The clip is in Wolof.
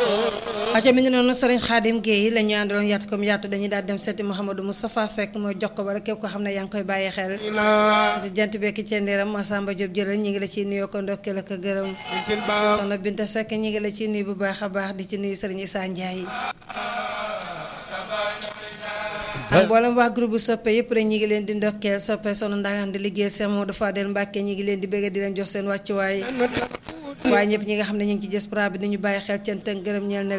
aca mi ngi noonu sëriñ Xaadim Guèye la ñu àndaloon yaatu comme yaatu dañuy daal dem seeti Mouhamadou Moustapha Seck mooy jox ko wala képp ko xam ne yaa ngi koy bàyyi xel jant bekki cendeeram Massamba Diop jëlal ñi ngi la ciy nuyoo ko ndokkeel ak gërëm soxna Binta Seck ñi ngi la ciy nuyu bu baax a baax di ci nuyu sëriñ Issa Ndiaye ak mboolem waa groupe bu soppe yëpp rek ñi ngi leen di ndokkeel soppe sonu ndagaan di liggéey Cheikh Modou Fadel Mbacke ñi ngi leen di bëgg di leen jox seen wàccuwaay waaye ñëpp ñi nga xam ne ñu ngi ci diaspora bi dañu bàyyi xel cant ak gërëm ñeel na